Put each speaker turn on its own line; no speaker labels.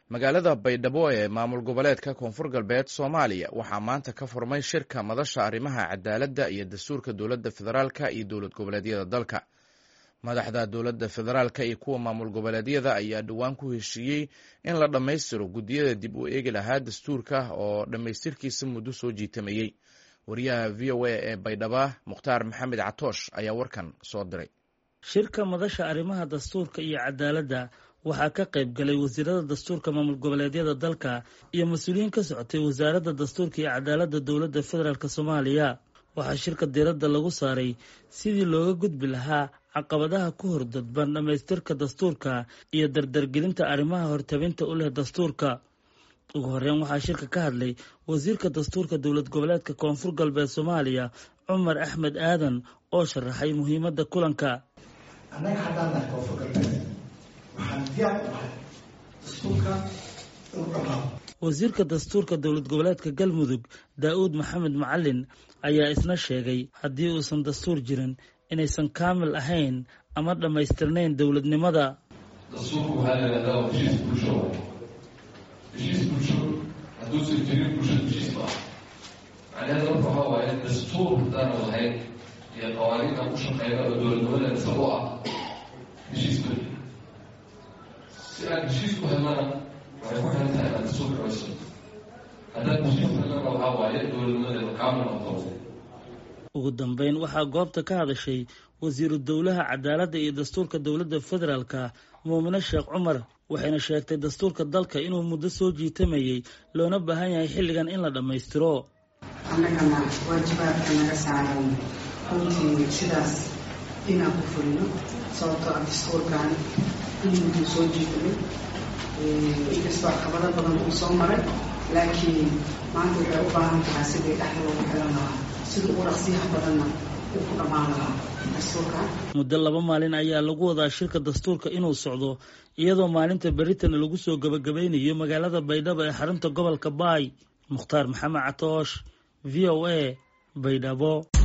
magaalada baydhabo ee maamul goboleedka koonfur galbeed soomaaliya waxaa maanta ka furmay shirka madasha arrimaha cadaaladda iyo dastuurka dowladda federaalka iyo dowlad goboleedyada dalka madaxda dowladda federaalka iyo kuwa maamul goboleedyada ayaa dhowaan ku heshiiyey in la dhammaystiro guddiyada dib u eegi lahaa dastuurka oo dhammaystirkiisa muddo soo jiitamayey wariyaha v o a ee baydhaba mukhtaar maxamed catoosh ayaa warkan soo diray
shirka madasha arrimaha dastuurka iyo cadaaladda waxaa ka qayb galay wasiirada dastuurka maamul goboleedyada dalka iyo mas-uuliyiin ka socotay wasaaradda dastuurka iyo cadaaladda dowladda federaalk soomaaliya waxaa shirka diiradda lagu saaray sidii looga gudbi lahaa caqabadaha ku hordadban dhammaystirka dastuurka iyo dardargelinta arrimaha hortabinta u leh dastuurka ugu horeyn waxaa shirka ka hadlay wasiirka dastuurka dowlad goboleedka koonfur galbeed soomaaliya cumar axmed aadan oo sharaxay muhiimadda kulanka
annaga haddaan nahay koonfur galbeed waxaan diyaar u nahay dastuurka inuu dhamaado
wasiirka dastuurka dowlad goboleedka galmudug daa-uud maxamed macalin ayaa isna sheegay haddii uusan dastuur jirin inaysan kaamil ahayn ama dhammaystirnayn dowladnimada
dastuurku waxaa la yidhahdaa waa heshiis bulsho waay heshiis bulsho hadduusan jirin bulshada heshiis ma ah macnaheeda marka waxaa waaye dastuur haddaana lahayn iyo qawaaniinta ku shaqeyna oo dowladnimada isagu ah heshiis ma si aan heshiis ku helnana waxay ku xiran tahay inaad dastuur dhamaysto haddaan heshiis helnana waxaa waaye dowladnimadeeda kaamil noqoto
ugu dambeyn waxaa goobta ka hadashay wasiiru dowlaha cadaaladda iyo dastuurka dowladda federaalka muumine sheekh cumar waxayna sheegtay dastuurka dalka inuu muddo soo jiitamayey loona baahan yahay xilligan in la dhammaystiro
annagana waajibaadka naga saaran runtii sidaas inaan ku fulino sababtoo ah dastuurkan in mudduu soo jiitamay inkastoo caqabado badan uu soo maray laakiin maanta waxay u baahan tahay sidii dhexda loogu xilan lahaa sida ugu raqsiyaha badanna uu ku dhammaan lahaa dastuurkan
muddo laba maalin ayaa lagu wadaa shirka dastuurka inuu socdo iyadoo maalinta beritana lagu soo gabagabeynayo magaalada baydhabo ee xarunta gobolka baay mukhtaar maxamed catoosh v o a baydhabo